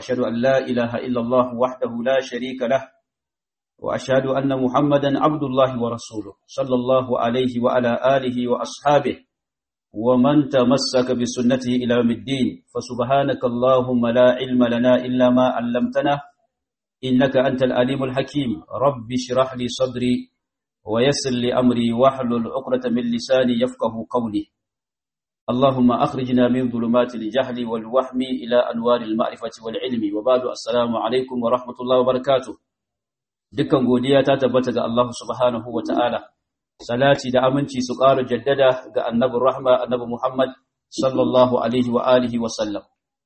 وأشهد أن لا إله إلا الله وحده لا شريك له وأشهد أن محمدا عبد الله ورسوله صلى الله عليه وعلى آله وأصحابه ومن تمسك بسنته إلى يوم الدين فسبحانك اللهم لا علم لنا إلا ما علمتنا إنك أنت الأليم الحكيم رب اشرح لي صدري ويسر لي أمري واحلل عقدة من لساني يفقه قولي اللهم أخرجنا من ظلمات الجهل والوهم إلى أنوار المعرفة والعلم وبعد السلام عليكم ورحمة الله وبركاته dukkan godiya ta tabbata ga Allah subhanahu wa ta'ala, salati da aminci su ƙara jaddada ga annabin rahma annabi Muhammad sallallahu Alaihi wa alihi wa sallam.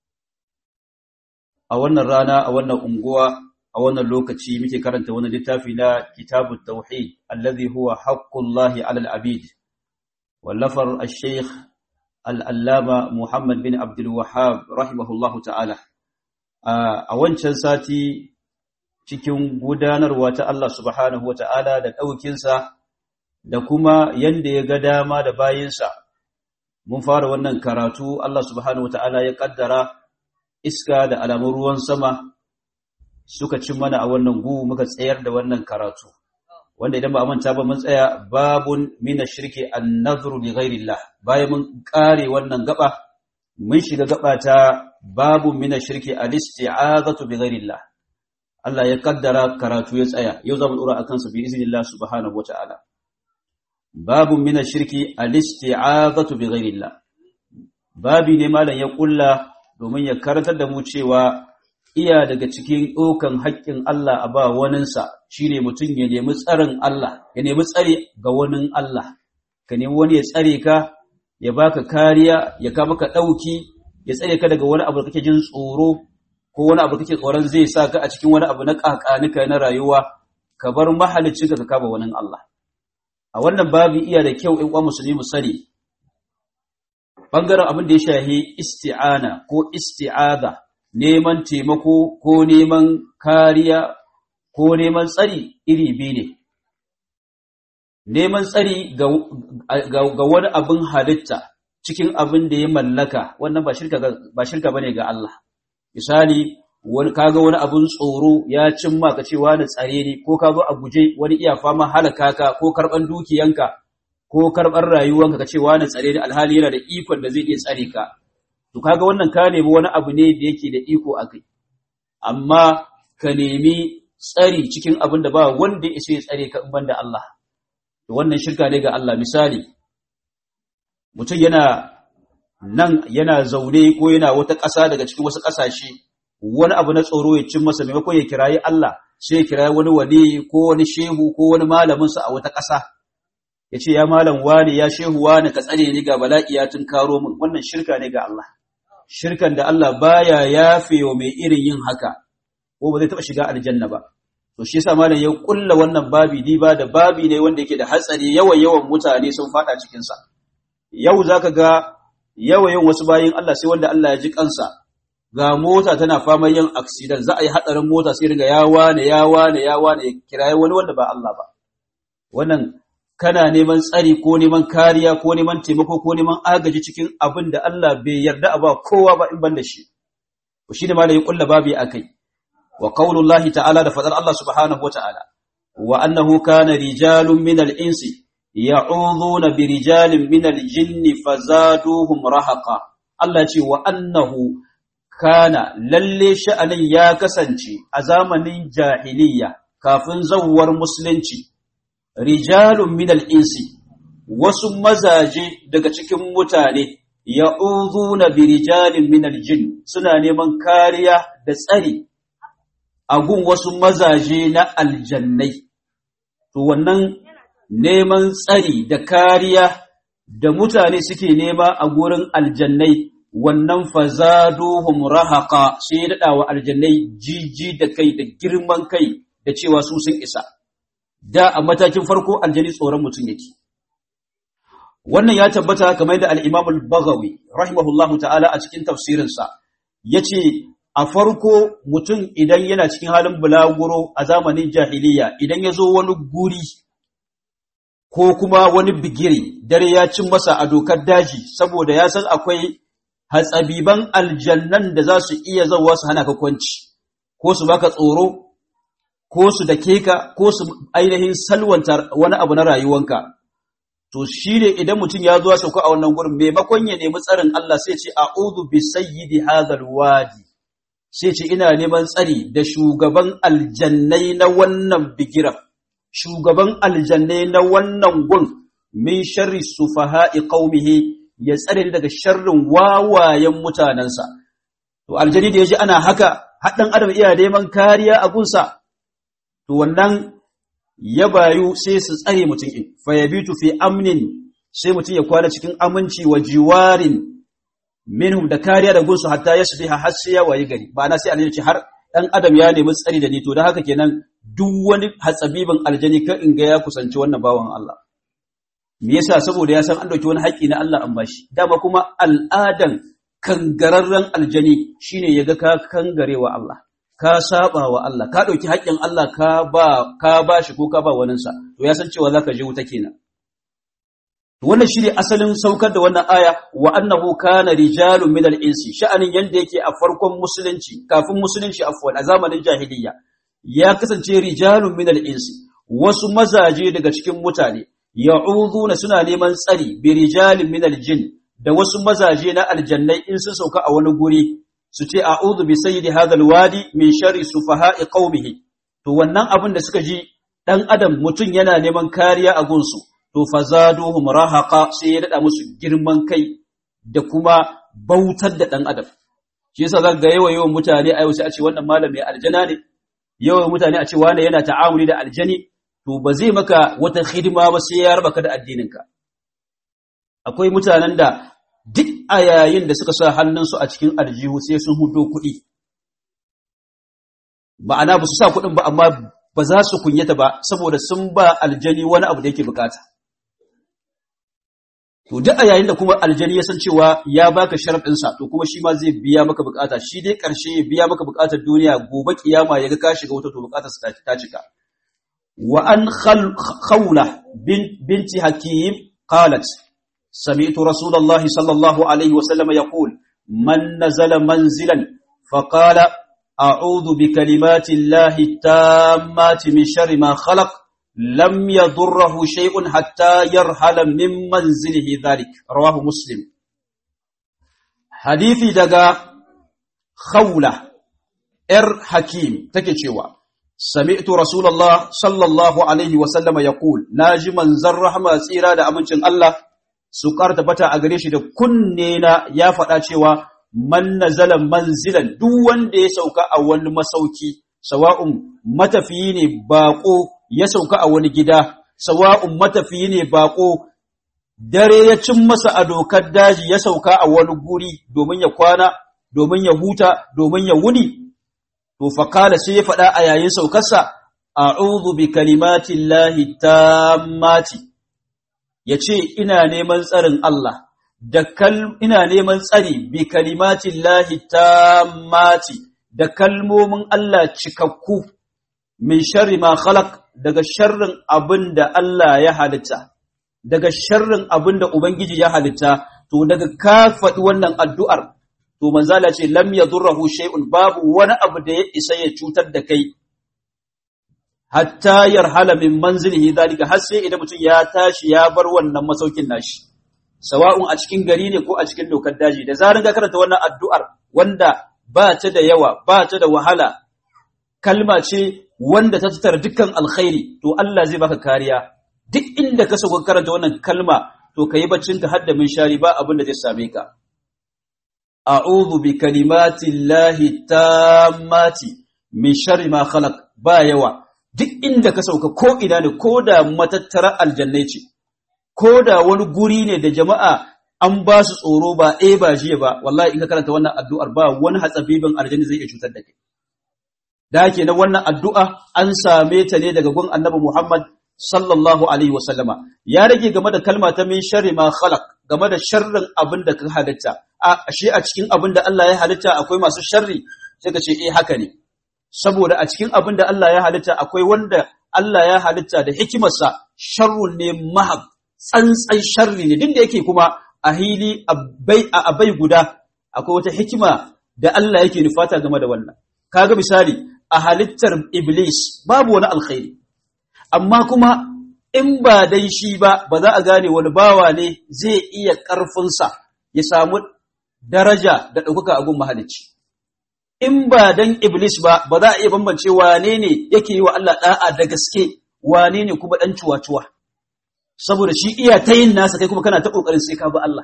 A wannan rana, a wannan unguwa, a wannan lokaci muke karanta wani littafi na kitabun tauhid, allazi huwa haqqullahi alal abid, wallafar al-sheikh al'allama Muhammad bin Abdul Wahab rahimahullahu ta'ala. A wancan sati cikin gudanarwa ta Allah subhanahu wa ta'ala da ɗaukinsa da kuma yadda ya ga dama da bayinsa. Mun fara wannan karatu Allah subhanahu wa ta'ala ya ƙaddara iska da alamun ruwan sama suka cin mana a wannan gu muka tsayar da wannan karatu. Wanda idan ba a manta ba mun tsaya babun mina shirki an nazuru li ghairillah bayan mun ƙare wannan gaba mun shiga gaba ta babun mina shirki al-isti'azatu bi ghairillah Allah ya kaddara karatu ya tsaya yau za mu dora akan sa bi iznillah subhanahu wataala babu min shirki al-isti'azatu bi ghairillah babi ne malam ya kulla domin ya karantar da mu cewa iya daga cikin dokan haƙƙin Allah a ba waninsa shine mutum ya nemi tsarin Allah ya nemi tsare ga wanin Allah ka nemi wani ya tsare ka ya baka kariya ya ka maka dauki ya tsare ka daga wani abu da kake jin tsoro ko wani abu kake tsoron zai sa ka a cikin wani abu na kakanika na rayuwa ka bar mahalicin ka kaba wani Allah a wannan babu iya da kyau in kwa musulmi mu sani bangaren abin da ya shahi isti'ana ko isti'aza neman taimako ko neman kariya ko neman tsari iri biyu ne neman tsari ga, ga wani abin halitta cikin abin da ya mallaka wannan ba shirka ba shirka bane ga Allah misali wani kaga wani abun tsoro ya cimma ka cewa na tsare ni ko ka zo a guje wani iya fama halaka ka ko karban dukiyanka ko karban rayuwanka ka cewa na tsare ni alhali yana da ikon da zai iya tsare ka to kaga wannan ka nemi wani abu ne da yake da iko akai amma ka nemi tsari cikin abin da ba wanda ya isa ya tsare ka in banda Allah to wannan shirka ne ga Allah misali mutum yana nan yana zaune ko yana wata ƙasa daga cikin wasu ƙasashe wani abu na tsoro ya cin masa maimakon ya kirayi Allah sai ya kirayi wani wali ko wani shehu ko wani malaminsa a wata ƙasa ya ce ya malam wani ya shehu wani ka tsare ni ga bala'i ya tun karo min wannan shirka ne ga Allah shirkan da Allah baya yafe wa mai irin yin haka ko ba zai taɓa shiga aljanna ba to shi yasa malam ya kulla wannan babi diba da babi ne wanda yake da hatsari yawan yawan mutane sun fada cikin sa yau zaka ga yawayin wasu bayin Allah sai wanda Allah ya ji kansa ga mota tana fama yin accident za a yi hadarin mota sai riga ya wane ya wane ya wane ya kiraye wani wanda ba Allah ba wannan kana neman tsari ko neman kariya ko neman taimako ko neman agaji cikin abin da Allah bai yarda a ba kowa ba in ban da shi to shine ma da ya kulla babi akai wa qaulullahi ta'ala da fadar Allah subhanahu wa ta'ala wa annahu kana rijalun minal insi ya'udhuna bi rijalin minal jinni fazaduhum rahaqa Allah ce wa annahu kana lalle sha'anin ya kasance a zamanin jahiliya kafin zawwar musulunci rijalun minal insi wasu mazaje daga cikin mutane ya'udhuna bi rijalin minal jin suna neman kariya da tsari a gun wasu mazaje na aljannai to wannan neman tsari da kariya da mutane suke nema a gurin aljannai wannan fazaduhum rahaqa sai daɗa wa aljannai jiji da kai da girman kai da cewa su sun isa da a matakin farko aljani tsoron mutum yake wannan ya tabbata kamar da al-Imam al-Baghawi rahimahullahu ta'ala a cikin tafsirinsa yace a farko mutum idan yana cikin halin bulaguro a zamanin jahiliya idan ya zo wani guri ko kuma wani bigiri dare ya cin masa a dokar daji saboda ya san akwai hatsabiban aljannan da za su iya zauwa su hana ka kwanci ko su baka tsoro ko su dake ka ko su ainihin salwanta wani abu na rayuwanka to shi ne idan mutum ya zuwa sauka a wannan gurin maimakon ya nemi tsarin Allah sai ce a'udhu bi sayyidi hadhal wadi sai ce ina neman tsari da shugaban aljannai na wannan bigiran shugaban aljannai na wannan gun min sharri sufaha'i qaumihi ya tsare ni daga sharrin wawayen mutanansa to aljani da yaji ana haka haɗin adam iya neman kariya a gunsa to wannan ya bayu sai su tsare mutum in fa yabitu fi amnin sai mutum ya kwana cikin aminci wa jiwarin minhum da kariya da gunsu hatta yasbiha har sai ya wayi gari ba na sai aljanna ce har dan adam ya nemi tsari da ni to da haka kenan duk wani hatsabibin aljani kan in ga ya kusanci wannan bawan Allah me yasa saboda ya san an dauki wani haƙi na Allah an bashi dama kuma al'adan kangararren aljani shine yaga ka kangarewa Allah ka saba wa Allah ka dauki haƙin Allah ka ba ka bashi ko ka ba waninsa to ya san cewa zaka je wuta kenan wannan shine asalin saukar da wannan aya wa annahu kana rijalun minal insi sha'anin yanda yake a farkon musulunci kafin musulunci afwan a zamanin jahiliyya ya kasance rijalun minal insi wasu mazaje daga cikin mutane ya'uduna suna neman tsari bi rijalin minal jin da wasu mazaje na aljannai in sun sauka a wani guri su ce a'udhu bi sayyidi hadhal wadi min sharri sufaha'i qaumihi to wannan abin da suka ji dan adam mutun yana neman kariya a gunsu to fazaduhum rahaqa sai ya dada musu girman kai da kuma bautar da dan adam shi yasa zaka ga yawa yawan mutane ayo sai a ce wannan malami aljana ne yawan mutane a ce wani yana ta'amuli da aljani to ba zai maka wata hidima ba sai ya raba ka da addininka akwai mutanen da duk a yayin da suka sa hannunsu a cikin aljihu sai sun hudo kuɗi ma'ana ba su sa kuɗin ba amma ba za su kunyata ba saboda sun ba aljani wani abu da yake bukata to duk a yayin da kuma aljani ya san cewa ya baka sharadin sa to kuma shi ma zai biya maka bukata shi dai karshe ya biya maka bukatar duniya gobe kiyama yaga ka shiga wata to bukatar sa ta cika wa an khawla binti hakim qalat sami'tu rasulullahi sallallahu alaihi wa sallam yaqul man nazala manzilan faqala a'udhu bi kalimati llahi tammati min sharri ma khalaq لم يضره شيء حتى يرحل من منزله ذلك رواه مسلم حديثي دغا خولة ار حكيم take cewa sami'tu rasulullah sallallahu alaihi wa sallama yaqul naji manzar rahma tsira da amincin Allah su karta bata a gare shi da kunne na ya faɗa cewa man nazala manzilan duk wanda ya sauka a wani masauki sawa'un matafiyi ne bako ya sauka a wani gida, sawa'un matafiyi ne baƙo, dare ya cin masa a dokar daji ya sauka a wani guri domin ya kwana, domin ya huta, domin ya wuni, to faƙala sai ya faɗa a yayin saukarsa, a'udhu bi kalimatin lahi mati, ya ce, Ina neman tsarin Allah, da ina neman tsari bi kalimatin lahi mati, da kalmomin Allah cikakku. min sharri ma khalaq daga sharrin abin da Allah ya halitta daga sharrin abin da ubangiji ya halitta to daga ka faɗi wannan addu'ar to manzala ce lam yadurruhu shay'un babu wani abu da ya isa ya cutar da kai hatta yarhala min manzilihi zalika har sai idan mutum ya tashi ya bar wannan masaukin nashi sawa'un a cikin gari ne ko a cikin dokar daji da zarin ka karanta wannan addu'ar wanda ba ta da yawa ba ta da wahala kalma ce wanda ta tattara dukkan alkhairi to Allah zai baka kariya duk inda ka sauka karanta wannan kalma to kayi baccin ka hadda min shari ba abin da zai same ka a'udhu bi kalimati llahi tammati min sharri ma khalaq ba yawa duk inda ka sauka ko ina ne ko da matattara aljannai ce ko da wani guri ne da jama'a an ba su tsoro ba eh ba jiya ba wallahi in ka karanta wannan addu'ar ba wani hatsabibin aljanni zai iya cutar da kai da ke na wannan addu'a an same ta ne daga gun annabi Muhammad sallallahu Alaihi wasallama, ya rage game da kalma ta min shari ma khalaq game da sharrin abin da ka halitta, a shi a cikin abin da Allah ya halitta akwai masu sharri, sai ka ce, eh haka ne, saboda a cikin abin da Allah ya halitta akwai wanda Allah ya halitta da hikimarsa sharrun ne mahab, tsantsan sharri ne, duk da yake kuma a hili a bai guda akwai wata hikima da Allah yake nufata game da wannan kaga misali a halittar iblis babu wani alkhairi amma kuma in ba dai shi ba ba za a gane wani bawa ne zai iya ƙarfinsa ya samu daraja da ɗaukaka a gun mahalicci in ba dan iblis ba ba za a iya bambance wane ne yake yi wa Allah da'a da gaske wane ne kuma dan cuwa-cuwa saboda shi iya ta yin nasa kai kuma kana ta kokarin sai ka bi Allah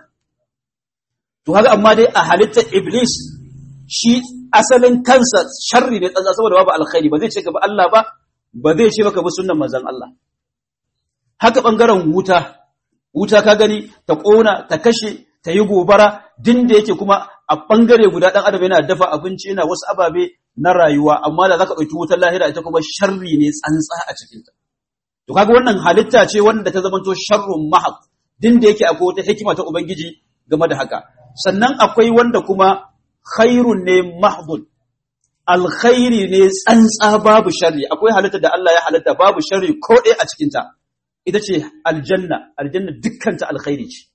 to haka amma dai a halittar iblis shi asalin kansa sharri ne tsantsa saboda babu alkhairi ba zai ce ka bi Allah ba ba zai ce maka bi sunnan manzon Allah haka bangaren wuta wuta ka gani ta kona ta kashe ta yi gobara din da yake kuma a ɓangare guda ɗan adam yana dafa abinci yana wasu ababe na rayuwa amma da za ka ɗauki wutar lahira ita kuma sharri ne tsantsa a cikinta to kaga wannan halitta ce wanda ta zamanto sharrun mahaq din da yake akwai wata hikima ta ubangiji game da haka sannan akwai wanda kuma khairun ne mahdun alkhairi ne tsantsa babu sharri akwai halitta da Allah ya halitta babu sharri ko ɗaya a cikinta ita ce aljanna aljanna dukkanta alkhairi ce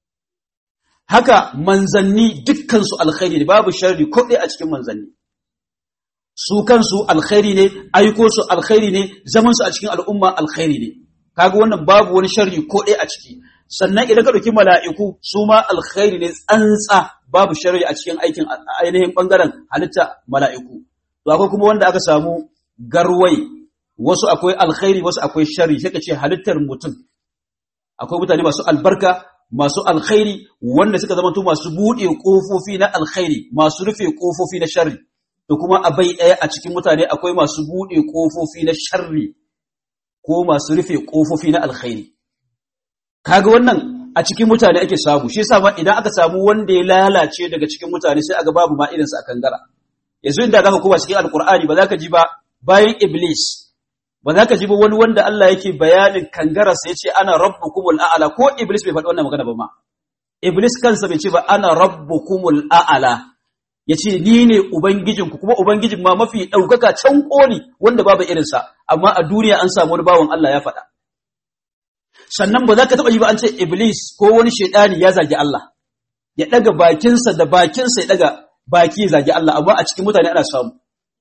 haka manzanni dukkansu alkhairi ne babu sharri ko ɗaya a cikin manzanni su kansu alkhairi ne aiko su alkhairi ne zaman su a cikin al'umma alkhairi ne kaga wannan babu wani sharri ko ɗaya a ciki sannan idan ka ɗauki mala'iku su ma alkhairi ne tsantsa babu sharri a cikin aikin ainihin ɓangaren halitta mala'iku to akwai kuma wanda aka samu garwai wasu akwai alkhairi wasu akwai sharri sai ka ce halittar mutum akwai mutane masu albarka masu alkhairi wanda suka zama masu buɗe ƙofofi na alkhairi masu rufe ƙofofi na sharri da kuma a bai ɗaya a cikin mutane akwai masu buɗe ƙofofi na sharri ko masu rufe ƙofofi na alkhairi kaga wannan a cikin mutane ake samu shi yasa ma idan aka samu wanda ya lalace daga cikin mutane sai aga babu ma irinsa a kangara yanzu inda zaka koma cikin alkur'ani ba za ka ji ba bayan iblis ba za ka ji ba wani wanda Allah yake bayanin kangararsa ya ce ana rabbukumul a'ala ko iblis bai faɗi wannan magana ba ma iblis kansa bai ce ba ana rabbukumul a'ala ya ce ni ne ubangijinku kuma ubangijin ma mafi ɗaukaka can ƙoli wanda babu irinsa amma a duniya an samu wani bawan Allah ya faɗa sannan ba za ka taɓa yi ba an ce iblis ko wani shaidani ya zagi Allah ya ɗaga bakinsa da bakinsa ya ɗaga baki ya zagi Allah amma a cikin mutane ana samu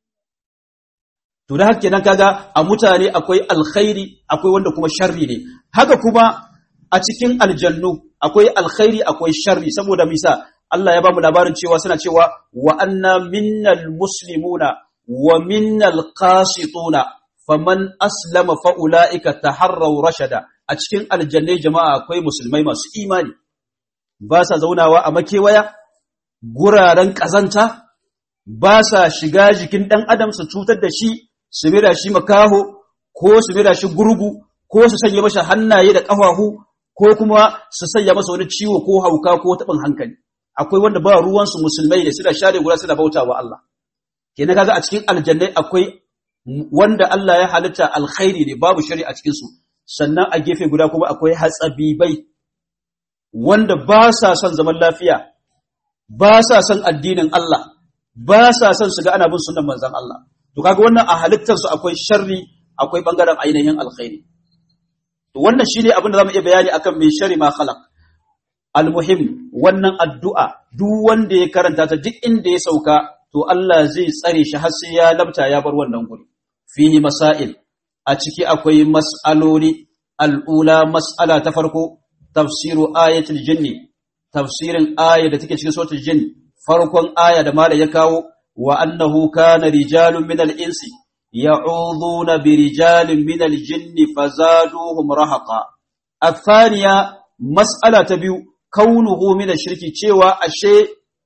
To da haka kenan kaga a mutane akwai alkhairi akwai wanda kuma sharri ne. Haka kuma a cikin aljannu akwai alkhairi akwai sharri saboda misa Allah ya bamu labarin cewa suna cewa wa anna minnal muslimuna wa minnal qasituna faman aslama fa ulaika taharraw rashada a cikin aljannai jama'a akwai musulmai masu imani ba sa zaunawa a makewaya guraren kazanta ba sa shiga jikin dan adam su cutar da shi su mira shi makaho ko su mira shi gurgu ko su sanya masa hannaye da ƙafafu ko kuma su sanya masa wani ciwo ko hauka ko taɓin hankali akwai wanda ba ruwansu musulmai ne suna share guda suna bauta wa Allah kenan kaga a cikin aljannai akwai wanda Allah ya halitta alkhairi ne babu shari a cikin su sannan a gefe guda kuma akwai hatsabibai wanda ba sa son zaman lafiya ba sa son addinin Allah ba sa son su ga ana bin sunnan manzon Allah to kaga wannan a halittarsu akwai sharri akwai bangaren ainihin alkhairi to wannan shine abin da zamu iya bayani akan mai sharri ma khalaq almuhim wannan addu'a duk wanda ya karanta ta duk inda ya sauka to Allah zai tsare shi har sai ya labta ya bar wannan guri fihi masail a ciki akwai mas'aloli al'ula mas'ala ta farko tafsiru ayatul jinni tafsirin aya da take cikin suratul jinn farkon aya da mala ya kawo وأنه كان رجال من الإنس يعوذون برجال من الجن فزادوهم رهقا الثانية مسألة تبيو كونه من الشرك cewa ashe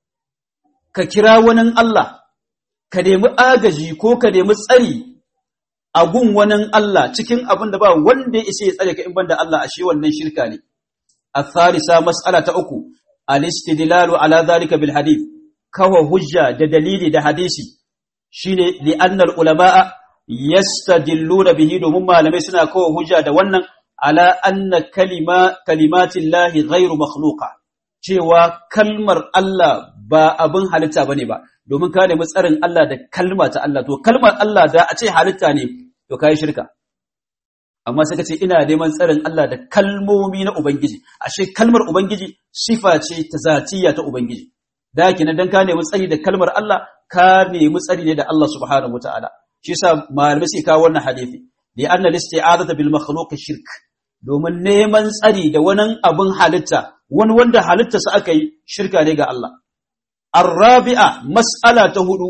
ka kira wani Allah ka nemi agaji ko ka nemi tsari a gun wani Allah cikin abin da ba wanda ya isa ya tsare ka in banda Allah ashe wannan shirka ne الثالثة مسألة أكو الاستدلال على ذلك بالحديث kawa hujja da dalili da hadisi shine li'annal ulama'a yastadilluna bihi domin malamai suna kawa hujja da wannan ala anna kalima kalimatin lahi ghairu makhluqa cewa kalmar Allah ba abin halitta bane ba domin ka nemi tsarin Allah da kalma ta Allah to kalmar Allah da a ce halitta ne to kai shirka amma sai ka ce ina neman tsarin Allah da kalmomi na ubangiji ashe kalmar ubangiji sifa ce ta zatiyya ta ubangiji da kenan dan ka nemi tsari da kalmar Allah ka nemi tsari ne da Allah subhanahu wataala shi yasa malamai sai kawo wannan hadisi li anna al-isti'azata bil makhluq shirk domin neman tsari da wani abin halitta wani wanda halittarsa aka yi shirka ne ga Allah الرابعة مسألة هدو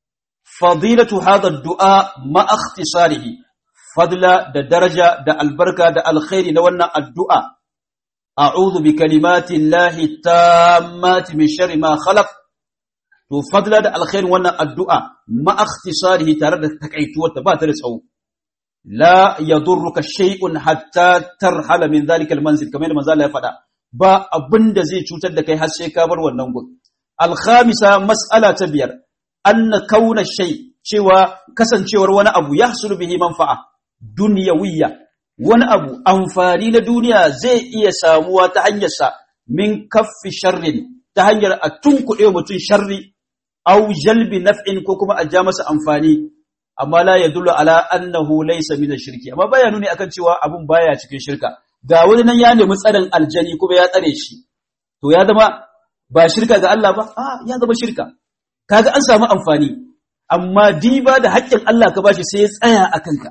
فضيلة هذا الدعاء ما اختصاره فضلا دا درجة دا البركة دا الخير نوانا الدعاء أعوذ بكلمات الله التامات من شر ما خلق to fadla da alkhair wannan addu'a ma ikhtisarihi tare da takaituwar ta ba ta da tsawo la yadurruka shay'un hatta tarhala min zalika almanzil kamar yadda manzo Allah ya faɗa ba abinda zai cutar da kai har sai ka bar wannan gun alkhamisa mas'ala ta biyar anna kauna shay cewa kasancewar wani abu yahsulu bihi manfa'a dunyawiyya wani abu amfani na duniya zai iya samuwa ta hanyar sa min kaffi sharrin ta hanyar a tunkuɗe mutum sharri au jalbi naf'in ko kuma a ja masa amfani amma la yadullu ala annahu laysa min shirki amma baya nuni akan cewa abun baya cikin shirka ga wani nan ya nemi tsarin aljani kuma ya tsare shi to ya zama ba shirka ga Allah ba a ya zama shirka kaga an samu amfani amma diba da haƙƙin Allah ka bashi sai ya tsaya a kanka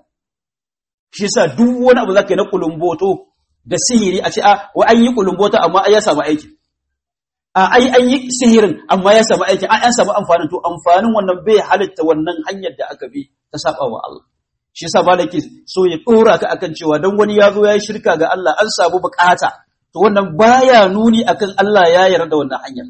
shi yasa duk wani abu zaka yi na kulumboto da sihiri a ce a wa an yi kulumboto amma ai ya samu aiki a ai an yi sihirin amma ya samu aiki an samu amfanin to amfanin wannan bai halitta wannan hanyar da aka bi ta saba wa Allah shi yasa malaki so ya dora ka akan cewa dan wani ya zo ya yi shirka ga Allah an samu bukata to wannan baya nuni akan Allah ya yarda da wannan hanyar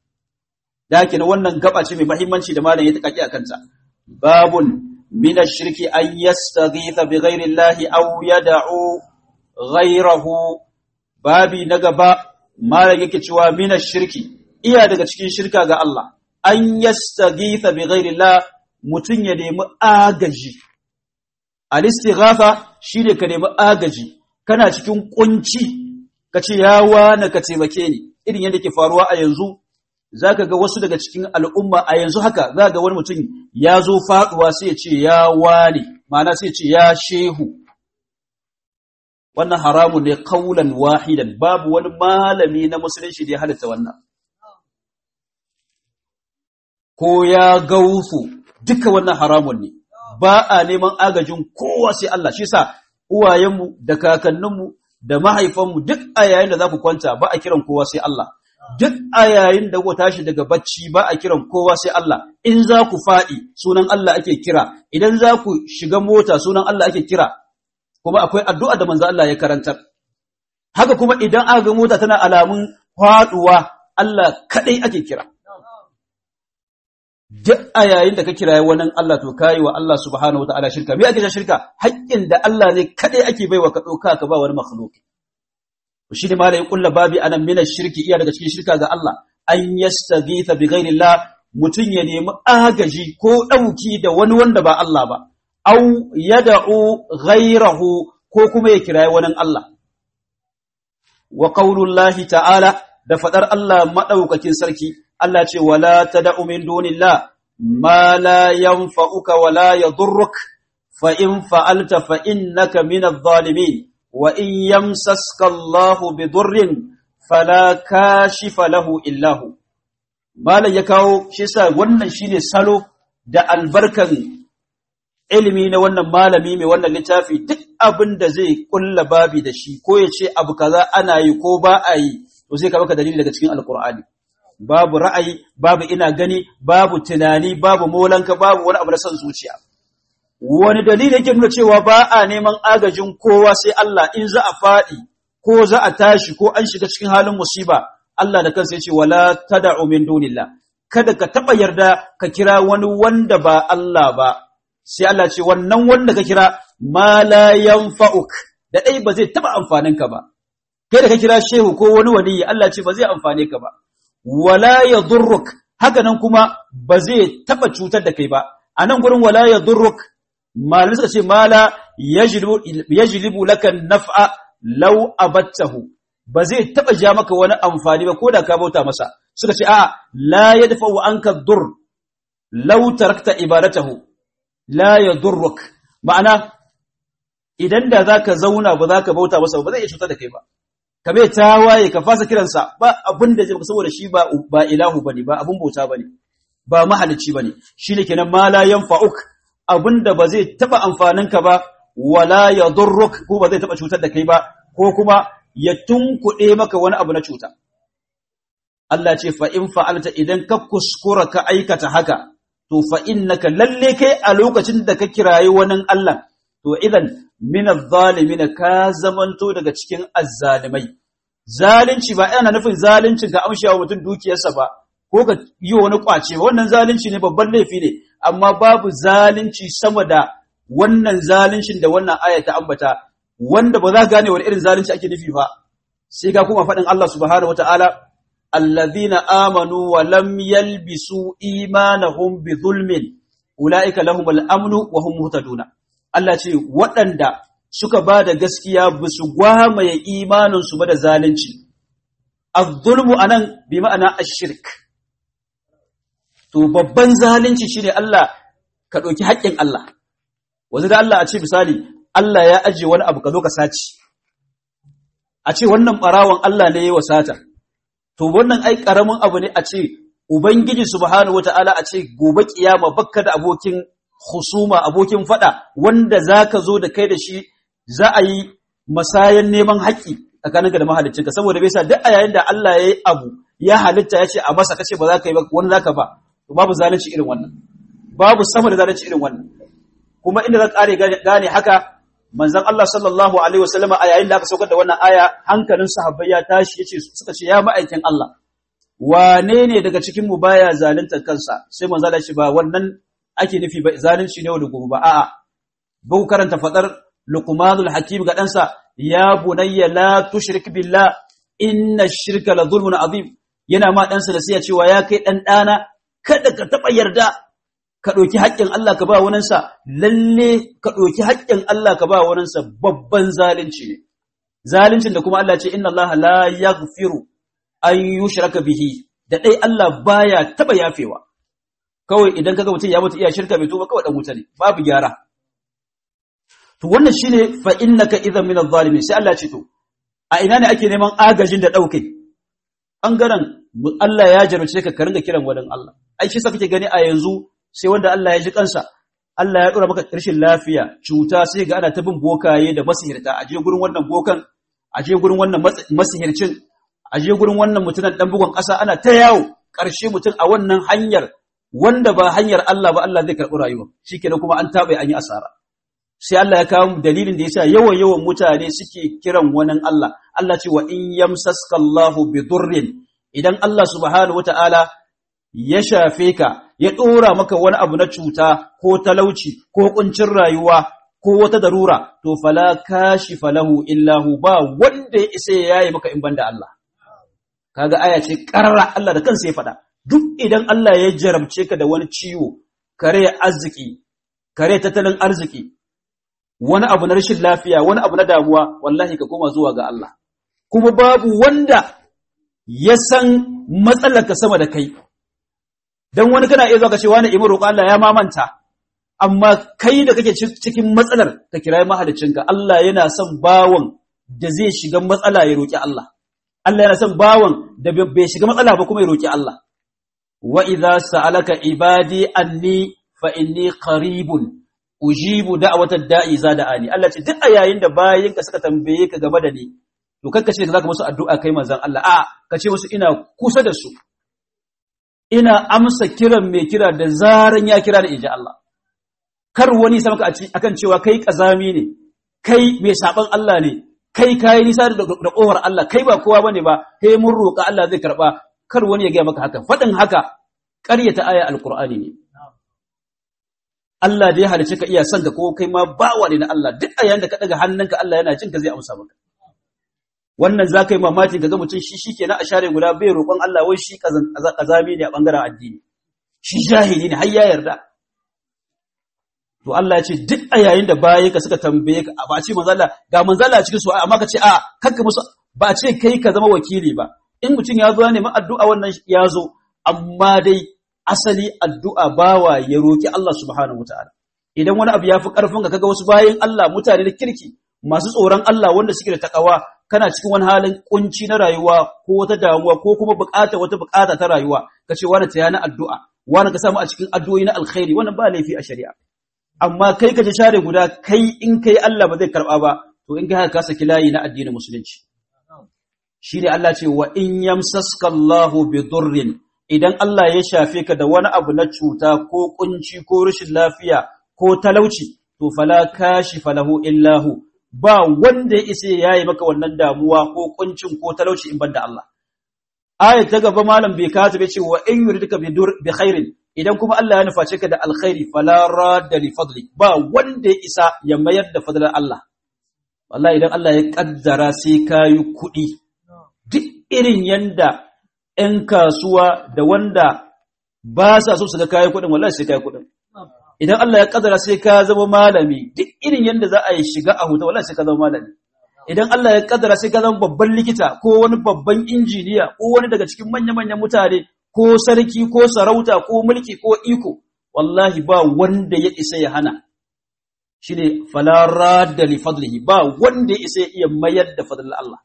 da haka wannan gaba ce mai muhimmanci da malam ya takaki akan ta babun min ash-shirki an yastaghitha bi ghairi Allah aw yad'u ghayrahu babi na gaba malam yake cewa min ash-shirki iya daga cikin shirka ga Allah an yastaghitha bi ghairi Allah mutun ya nemi agaji al-istighatha shine ka nemi agaji kana cikin kunci ka ce ya wane ka taimake ni irin yadda ke faruwa a yanzu za ka ga wasu daga cikin al'umma a yanzu haka za ga wani mutum ya zo faɗuwa sai ya ce ya wane ma'ana sai ya ce ya shehu wannan haramun ne kaulan wahidan babu wani malami na musulunci da ya halitta wannan ko ya gausu duka wannan haramun ne ba a neman agajin kowa sai Allah shi sa uwayenmu da kakanninmu da mahaifanmu duk a yayin da za ku kwanta ba a kiran kowa sai Allah duk a yayin da ku tashi daga bacci ba a kiran kowa sai Allah in za ku faɗi sunan Allah ake kira idan za ku shiga mota sunan Allah ake kira kuma akwai addu'a da manzo Allah ya karantar haka kuma idan aka ga mota tana alamun faduwa Allah kadai ake kira duk a yayin da ka kiraye wani Allah to kayi wa Allah subhanahu wataala shirka me ake shirka haƙƙin da Allah ne kadai ake baiwa ka dauka ka ba wani makhluki shi ne malai kullu babi anan min shirki iya daga cikin shirka ga Allah an yastaghitha bi ghairi Allah mutun ya nemi agaji ko dauki da wani wanda ba Allah ba au yad'u ghairahu ko kuma ya kiraye wani Allah wa qaulullahi ta'ala da fadar Allah madaukakin sarki Allah ce wala tad'u min dunillah ma la yanfa'uka wala yadurruk fa in fa'alta fa innaka minadh zalimin wa in yamsaska Allah bidurrin fala kashifa lahu illa hu malan ya kawo shi sa wannan shine salo da albarkan ilimi na wannan malami mai wannan littafi duk abin da zai kulla babi da shi ko ya ce abu kaza ana yi ko ba a yi to sai ka baka dalili daga cikin alkur'ani babu ra'ayi babu ina gani babu tunani babu molanka babu wani abu na son zuciya wani dalili yake nuna cewa ba a neman agajin kowa sai Allah in za a faɗi ko za a tashi ko an shiga cikin halin musiba Allah da kansa yace wala tad'u min dunillah kada ka taba yarda ka kira wani wanda ba Allah ba sai Allah ce wannan wanda ka kira ma la yanfa'uk da dai ba zai taba amfanin ka ba kai da ka kira shehu ko wani waliyi Allah ce ba zai amfane ka ba wala yadurruk haka nan kuma ba zai taba cutar da kai ba anan gurin wala yadurruk malin suka ce mala yajlibu laka naf'a law abattahu ba zai taba ja maka wani amfani ba ko da ka bauta masa suka ce a la yadfa'u anka dur law tarakta ibadatahu la yadurruk ma'ana idan da zaka zauna ba zaka bauta masa ba zai iya cutar da kai ba ka bai tawaye ka fasa kiransa ba abin da zai saboda shi ba ba ilahu bane ba abin bauta bane ba mahalicci bane shine kenan ma la yanfa'uk abinda ba zai taba amfanin ka ba wala yadurruk ko ba zai taba cutar da kai ba ko kuma ya tunkuɗe maka wani abu na cuta Allah ce fa in fa'alta idan ka kuskura ka aikata haka to fa innaka lalle kai a lokacin da ka kirayi wani Allah to idan min adh-dhalimin ka zamanto daga cikin azzalimai zalunci ba yana nufin zaluncin ka amsha wa mutum dukiyarsa ba ko ka yi wani kwace wannan zalunci ne babban laifi ne amma babu zalunci sama da wannan zaluncin da wannan aya ta ambata wanda ba za ka gane wani irin zalunci ake nufi ba sai ka kuma faɗin Allah subhanahu wataala allazina amanu wa lam yalbisu imanahum bi zulmin ulaika lahumul amnu wa hum muhtaduna Allah ce waɗanda suka ba da gaskiya ba su gwamaye imaninsu ba da zalunci az-zulmu anan bi ma'ana ash-shirk to babban zalunci shine Allah ka ɗauki haƙƙin Allah wanzu da Allah a ce misali Allah ya ajiye wani abu ka zo ka saci a ce wannan ɓarawon Allah ne ya wa sata to wannan ai ƙaramin abu ne a ce ubangiji subhanahu wata'ala a ce gobe kiyama bakka da abokin husuma abokin fada wanda zaka zo da kai da shi za a yi masayan neman haƙƙi tsakaninka da mahaliccinka saboda bai sa duk a yayin da Allah ya yi abu ya halitta ya ce a masa kace ba za ka yi ba wani za ka ba to babu zalunci irin wannan babu sama da zalunci irin wannan kuma inda za ƙare gane haka manzon Allah sallallahu alaihi wasallam a yayin da aka saukar da wannan aya hankalin sahabbai ya tashi yace suka ce ya ma'aikin Allah wane ne daga cikin mu baya zalunta kansa sai manzon Allah ya ce ba wannan ake nufi ba zalunci ne da gobe ba a'a ba karanta fadar luqmanul hakim ga ɗansa ya bunayya la tushrik billah inna shirka la zulmun azim yana ma ɗansa da sai cewa ya kai ɗan ɗana kada ka taɓa yarda ka ɗauki haƙƙin Allah ka ba waninsa lalle ka ɗauki haƙƙin Allah ka ba waninsa babban zalunci ne zaluncin da kuma Allah ce inna Allah la yaghfiru an yushraka bihi da dai Allah baya taɓa yafewa kawai idan kaga mutum ya mutu iya shirka bai tuba kawai dan wuta ne babu gyara to wannan shine fa innaka idan min adh-dhalimin sai Allah ce to a ina ne ake neman agajin da dauke bangaren Allah ya jarumce ka ka ringa kiran wadan Allah ai shi sa kake gani a yanzu sai wanda Allah ya ji kansa Allah ya dora maka rashin lafiya cuta sai ga ana ta bin bokaye da masihirta aje gurin wannan bokan aje gurin wannan masihircin aje gurin wannan mutunan dan bugun ƙasa ana ta yawo ƙarshe mutum a wannan hanyar wanda ba hanyar Allah ba Allah zai karɓi rayuwa shikenan kuma an tabe an yi asara sai Allah ya kawo dalilin da yasa yawan yawan mutane suke kiran wani Allah Allah ce wa in yamsaska Allahu bi durrin idan Allah subhanahu wataala ya shafe ka ya dora maka wani abu na cuta ko talauci ko kuncin rayuwa ko wata darura to fala kashifa lahu illa hu ba wanda ya isa ya yayi maka in banda Allah kaga aya ce karara Allah da kansa ya faɗa duk idan Allah ya jarabce ka da wani ciwo kare arziki kare tattalin arziki wani abu na rashin lafiya wani abu na damuwa wallahi ka koma zuwa ga Allah kuma babu wanda ya san matsalarka sama da kai dan wani kana iya zuwa ka ce wani imin roƙo Allah ya mamanta amma kai da kake cikin matsalar ka kirayi mahaliccinka Allah yana son bawon da zai shiga matsala ya roƙi Allah Allah yana son bawon da bai shiga matsala ba kuma ya roƙi Allah wa idza sa'alaka ibadi anni fa inni qaribun ujibu da'watad da'i zada'ani Allah ce duk a yayin da bayinka suka tambaye ka game da ni to kanka ce zaka musu addu'a kai manzon Allah a ka ce musu ina kusa da su ina amsa kiran mai kira da zaran ya kira da inji Allah kar wani sa maka akan cewa kai kazami ne kai mai saban Allah ne kai kai nisa da kowar Allah kai ba kowa bane ba kai mun roƙa Allah zai karba kar wani ya ga maka haka fadin haka ƙaryata aya alqur'ani ne Allah da ya halice ka iya son ka ko kai ma bawa ne na Allah duk a yayin da ka daga hannunka Allah yana jin ka zai amsa maka wannan za ka yi mamaki ga mutum shi shi kenan a share guda bai roƙon Allah wai shi kazami ne a ɓangaren addini shi jahili ne har ya yarda to Allah ya ce duk a yayin da bayan ka suka tambaye ka ba a ce manzala ga manzala cikin su amma ka ce a kanka musu ba a ce kai ka zama wakili ba in mutum ya zo ya nemi addu'a wannan ya zo amma dai asali addu'a bawa ya roki Allah subhanahu wataala idan wani abu ya fi ƙarfin ka kaga wasu bayan Allah mutane da kirki masu tsoron Allah wanda suke da takawa kana cikin wani halin kunci na rayuwa ko wata damuwa ko kuma bukata wata bukata ta rayuwa ka ce wani ta yana addu'a wani ka samu a cikin addu'o'i na alkhairi wannan ba laifi a shari'a amma kai ka ji share guda kai in kai Allah ba zai karba ba to in kai ka saki layi na addinin musulunci shine Allah ce wa in yamsaska Allahu bi durrin idan Allah ya shafe ka da wani abu na cuta ko kunci ko rashin lafiya ko talauci to fala kashifa lahu illahu ba wanda ya isa yayi maka wannan damuwa ko kuncin ko talauci in banda Allah aya ta gaba malam bai kata bai ce wa in yuridka bi dur bi khairin idan kuma Allah ya nuface ka da alkhairi fala radda li fadli ba wanda ya isa ya mayar da fadlan Allah wallahi idan Allah ya kaddara sai kayi kuɗi duk irin yanda ‘yan kasuwa da wanda ba sa so su ga kayan kuɗin, wallahi sai kayan kuɗin. Idan Allah ya ƙadara sai ka zama malami, duk irin yadda za a yi shiga a huta, wallahi sai ka zama malami. Idan Allah ya ƙadara sai ka zama babban likita ko wani babban injiniya ko wani daga cikin manya-manyan mutane ko sarki ko sarauta ko mulki ko iko, wallahi ba wanda ya isa ya hana. Shi ne falara da li fadlihi ba wanda ya isa ya iya mayar da fadlin Allah.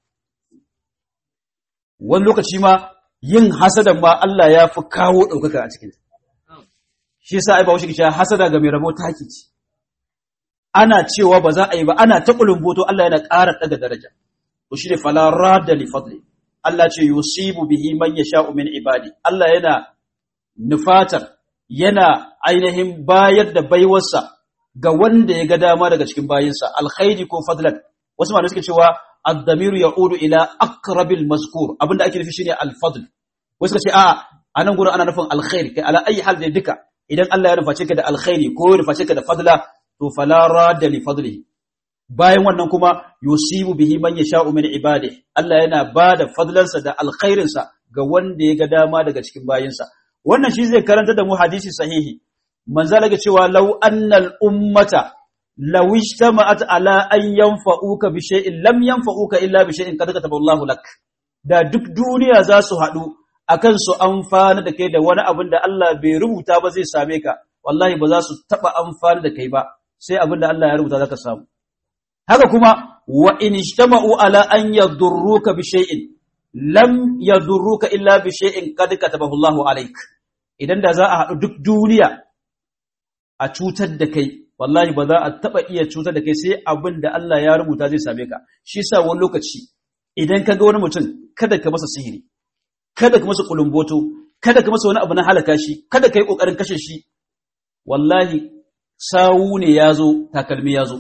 Wani lokaci ma yin hasadan ma Allah ya fi kawo ɗaukaka a cikin shi yasa ai ba wuce kisha hasada ga mai rabo taki ce ana cewa ba za a yi ba ana ta kulumboto Allah yana ƙara daga daraja to shi ne fala radda li fadli Allah ce yusibu bihi man yasha'u min ibadi Allah yana nufatar yana ainihin bayar da baiwarsa ga wanda ya ga dama daga cikin bayinsa alkhairi ko fadlan wasu malamai suke cewa ad-damiru ya'udu ila aqrabil mazkur abinda ake nufi shine al-fadl wasu kace a anan gurin ana nufin alkhair kai ala ayi hal da duka idan Allah ya ruface ka da alkhairi ko ya ruface ka da fadla to fala radda li fadlihi bayan wannan kuma yusibu bihi man yasha'u min ibadihi Allah yana bada fadlansa da alkhairinsa ga wanda ya ga dama daga cikin bayinsa wannan shi zai karanta da mu hadisi sahihi manzo ga cewa law annal ummata law ijtama'at ala an yanfa'uka bi shay'in lam yanfa'uka illa bi shay'in qad kataba Allahu lak da duk duniya za su haɗu akan su amfana da kai da wani abin da Allah bai rubuta ba zai same ka wallahi ba za su taba amfana da kai ba sai abin da Allah ya rubuta zaka samu haka kuma wa in ijtama'u ala an yadurruka bi shay'in lam yadurruka illa bi shay'in qad katabahu Allahu alayk idan da za a haɗu duk duniya a cutar da kai wallahi ba za a taba iya cutar da kai sai abin da Allah ya rubuta zai same ka shi yasa wani lokaci idan ka ga wani mutum kada ka masa sihiri kada ka masa kulumboto kada ka masa wani abu na halaka shi kada ka yi kokarin kashe shi wallahi sawu ne yazo takalmi yazo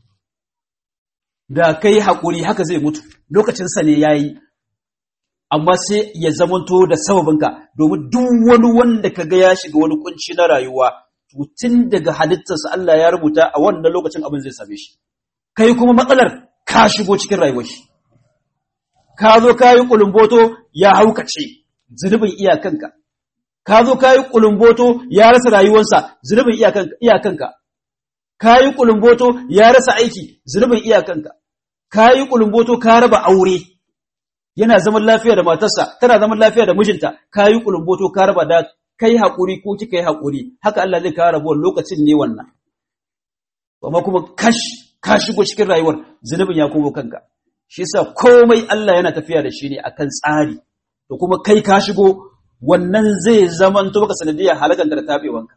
da kai hakuri haka zai mutu lokacin sa ne yayi amma sai ya zamanto da sababinka domin duk wani wanda kaga ya shiga wani kunci na rayuwa tun daga halittarsa Allah ya rubuta a wannan lokacin abin zai same shi kai kuma matsalar ka shigo cikin rayuwar shi ka zo ka yi ƙulumboto ya haukace zunubin iyakanka ka zo ka yi ƙulumboto ya rasa rayuwarsa zunubin iyakanka ka yi ƙulumboto ya rasa aiki zunubin iyakanka ka yi ƙulumboto ka raba aure yana zaman lafiya da matarsa tana zaman lafiya da mijinta ka yi ƙulumboto ka raba da kai haƙuri ko kika yi haƙuri haka Allah zai kawo rabuwar lokacin ne wannan amma kuma kash ka shigo cikin rayuwar zunubin ya komo kanka shi yasa komai Allah yana tafiya da shi ne akan tsari to kuma kai ka shigo wannan zai zamanto maka sanadiyar halakan da tabewanka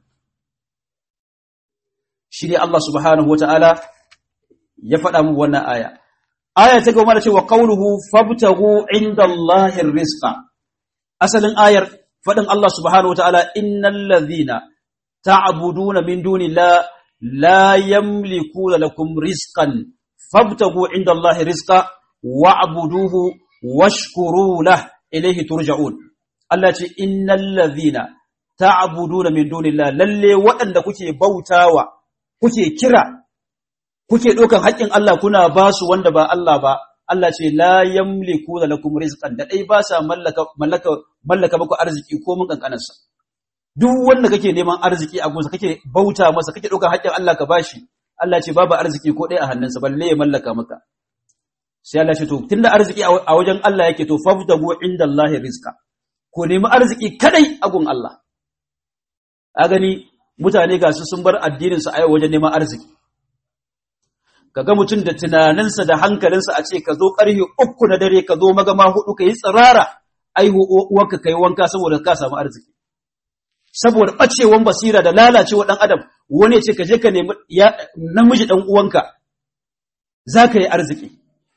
shi ne Allah subhanahu wataala ya faɗa mu wannan aya aya ta gaba da cewa qawluhu fabtagu indallahi rizqa asalin ayar faɗin Allah subhanahu wataala innal ladhina ta'buduna min dunillahi la yamlikuna lakum rizqan fabtagu indallahi rizqa wa'buduhu washkuru lah ilayhi turja'un Allah ce innal ladhina ta'buduna min dunillahi lalle waɗanda kuke bautawa kuke kira kuke ɗaukan haƙƙin Allah kuna ba su wanda ba Allah ba Allah ce la yamliku lakum rizqan da dai ba sa mallaka mallaka mallaka muku arziki ko mun kankanar sa duk wanda kake neman arziki a gunsa kake bauta masa kake ɗaukan haƙƙin Allah ka bashi Allah ce babu arziki ko ɗaya a hannunsa balle ya mallaka maka sai Allah ce to tunda arziki a wajen Allah yake to faftagu indallahi rizqa ko nemi arziki kadai a gun Allah a gani mutane ga su sun bar addinin su a wajen neman arziki kaga mutum da tunaninsa da hankalinsa a ce ka zo ƙarfe uku na dare ka zo magama hudu ka yi tsirara aihu uwarka ka yi wanka saboda ka samu arziki saboda ɓacewan basira da lalacewa ɗan adam wani ya ce ka je ka nemi namiji ɗan uwanka za ka yi arziki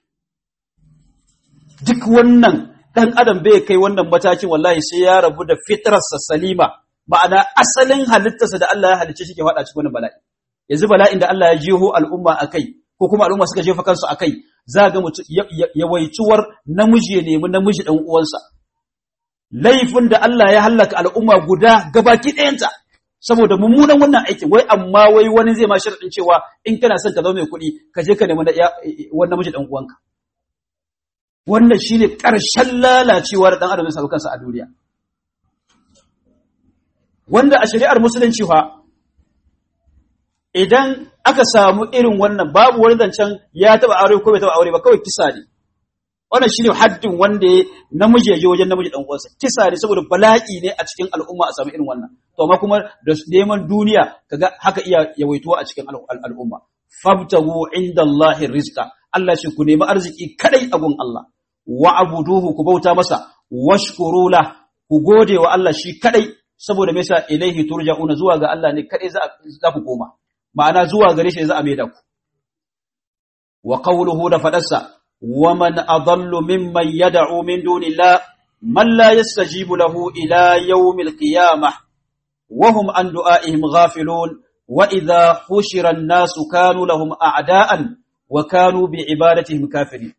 duk wannan ɗan adam bai kai wannan matakin wallahi sai ya rabu da fitrarsa salima ma'ana asalin halittarsa da Allah ya halicce shi ke faɗa cikin wannan bala'i yanzu bala'in da Allah ya jeho al'umma a kai ko kuma al'umma suka jefa kansu a kai za ga mutum yawaituwar namiji ya nemi namiji ɗan uwansa laifin da Allah ya hallaka al'umma guda gabaki ɗayanta saboda mummunan wannan aikin wai amma wai wani zai ma sharaɗin cewa in kana son ka zama mai kuɗi ka je ka nemi wani namiji ɗan uwanka wannan shine ƙarshen lalacewa da ɗan adam ya samu kansa a duniya wanda a shari'ar musulunci fa idan aka samu irin wannan babu wani zancen ya taba aure ko bai taba aure ba kawai kisa ne wannan shine haddin wanda ya namiji ya je wajen namiji dan uwansa kisa ne saboda bala'i ne a cikin al'umma a samu irin wannan to amma kuma da neman duniya kaga haka iya yawaituwa a cikin al'umma fabtagu indallahi rizqa Allah shi ku nemi arziki kadai a gun Allah wa abuduhu ku bauta masa washkuru la ku gode wa Allah shi kadai saboda me yasa ilaihi turja'una zuwa ga Allah ne kadai za ku koma ma'ana zuwa gare shi za a maida ku wa qawluhu da fadarsa wa man adallu mimman yad'u min dunillah man la yastajibu lahu ila yawmil qiyamah wa hum an du'aihim ghafilun wa idha hushira an-nasu kanu lahum a'da'an wa kanu bi ibadatihim kafirin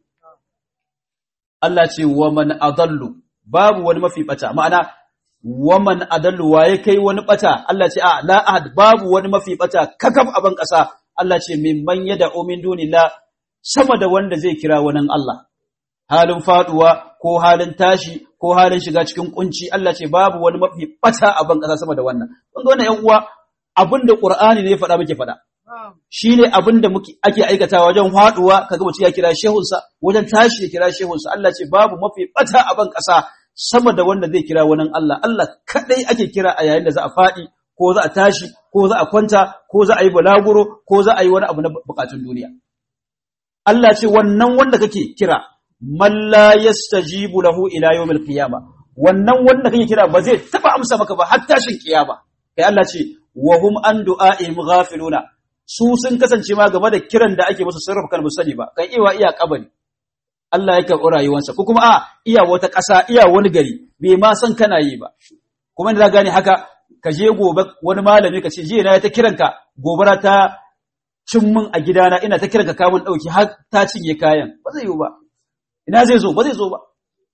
Allah ce wa man adallu babu wani mafi bata ma'ana waman adallu waye kai wani bata Allah ce a la ahad babu wani mafi bata kakaf a ban kasa Allah ce mimman yad'u min dunillah sama da wanda zai kira wani Allah halin faduwa ko halin tashi ko halin shiga cikin kunci Allah ce babu wani mafi bata a ban kasa sama da wannan kun ga wannan ƴan uwa abinda Qur'ani ne ya faɗa muke faɗa shine abinda muke ake aikatawa wajen faduwa kaga mutum ya kira shehunsa wajen tashi ya kira shehunsa Allah ce babu mafi bata a ban kasa sama da wanda zai kira wani Allah, Allah kaɗai ake kira a yayin da za a faɗi, ko za a tashi, ko za a kwanta, ko za a yi balaguro, ko za a yi wani abu na bukatun duniya. Allah ce wannan wanda kake kira, malla yastajibu lahu ila yawmil qiyama wannan wanda kake kira ba zai taba amsa maka ba har tashin kiyama kai Allah ce wa hum an du'a'ihim ghafiluna su sun kasance ma game da kiran da ake musu sarrafa kan musali ba kan iya iya kabari Allah ya karɓi rayuwarsa ko kuma a iya wata ƙasa iya wani gari bai ma san kana yi ba kuma da gane haka ka je gobe wani malami ka ce je na ta kiranka gobara ta cin min a gidana ina ta kiranka kamun ɗauki har ta cinye kayan ba zai yi ba ina zai zo ba zai zo ba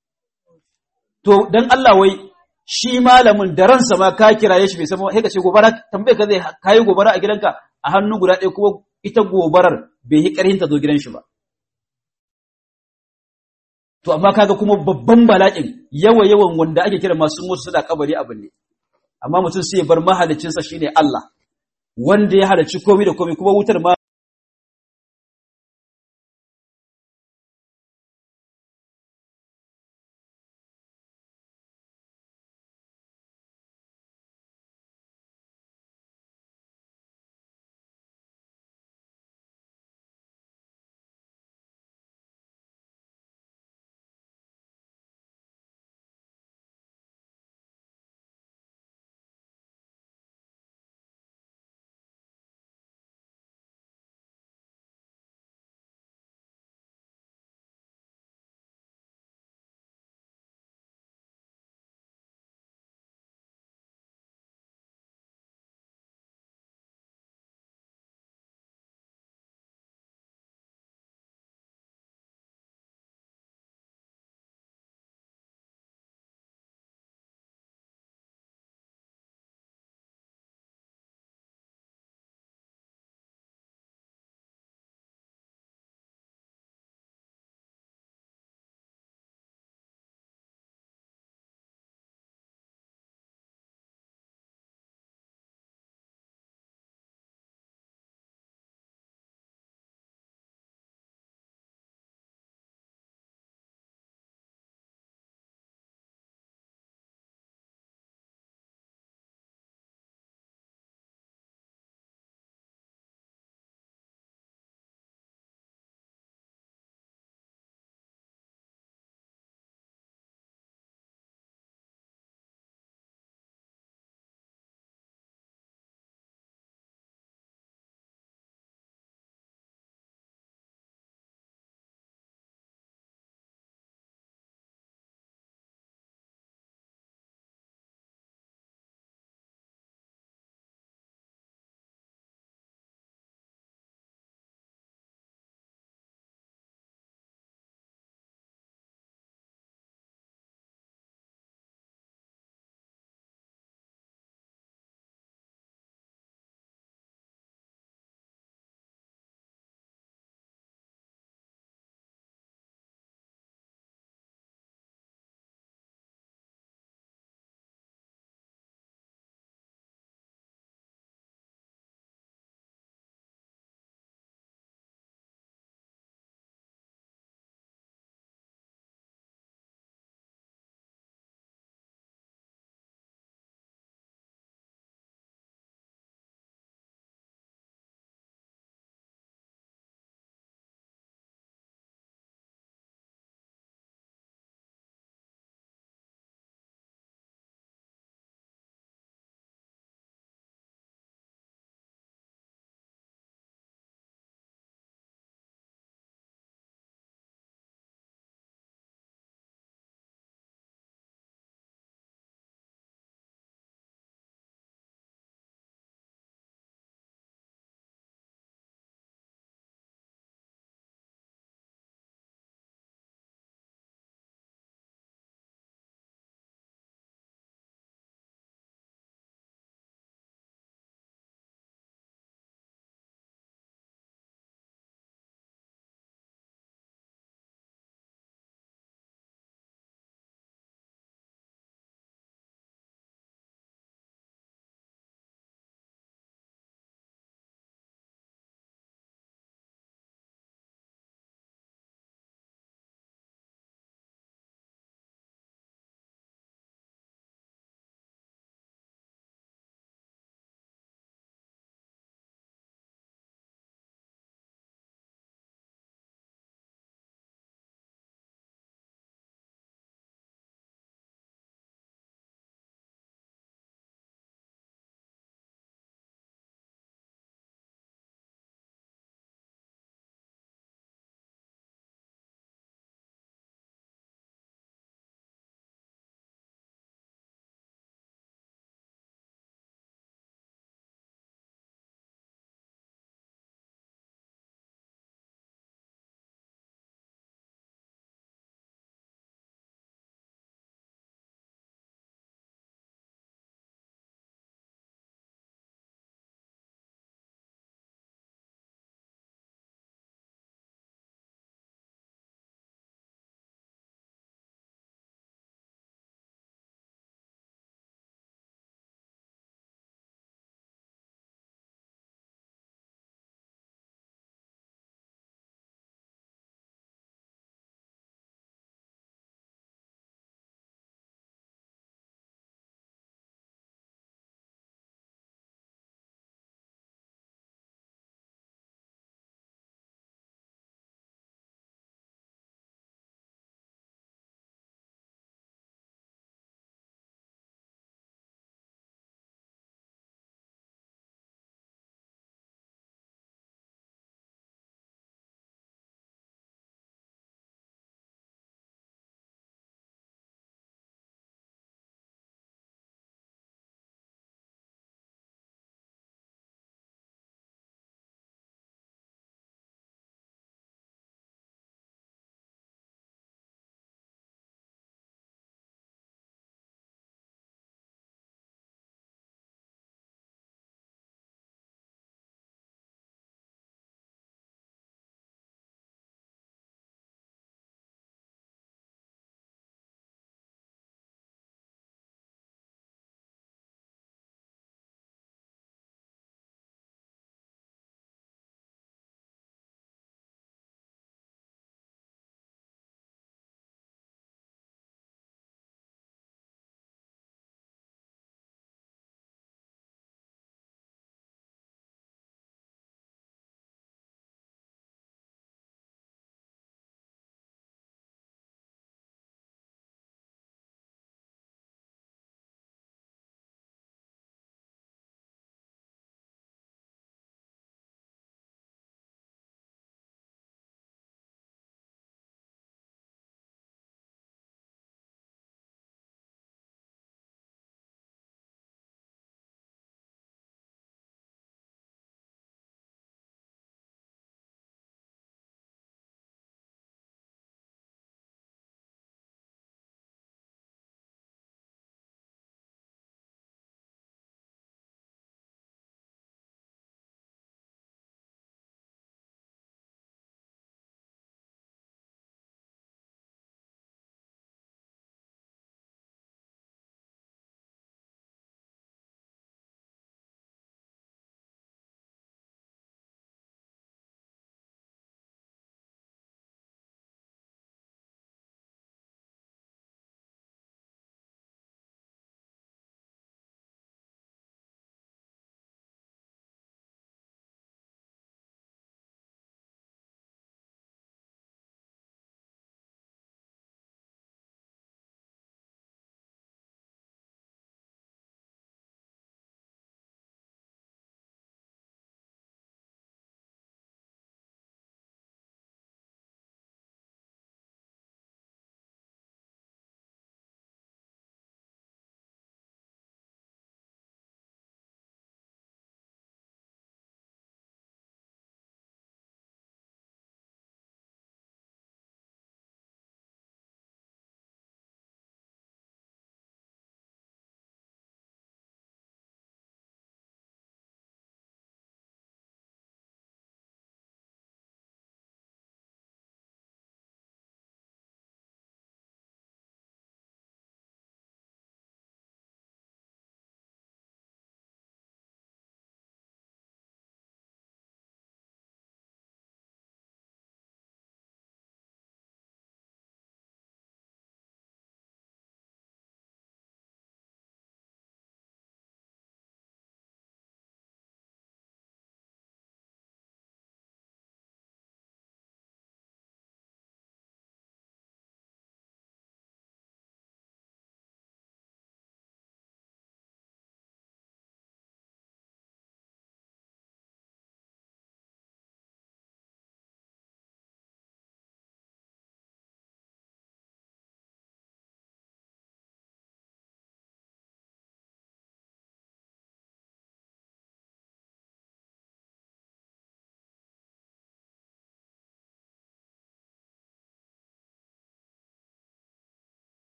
to dan Allah wai shi malamin da ransa ma ka kiraye shi bai san sai ka ce gobara tambaye ka zai kayi gobara a gidanka a hannu guda ɗaya kuma ita gobarar bai yi ƙarhin ta zo gidan shi ba to amma kaga kuma babban bala'in yawa yawan wanda ake kira masu mutu suna kabari abin ne amma mutum sai ya bar mahalicinsa shine Allah wanda ya halarci komai da komai kuma wutar ma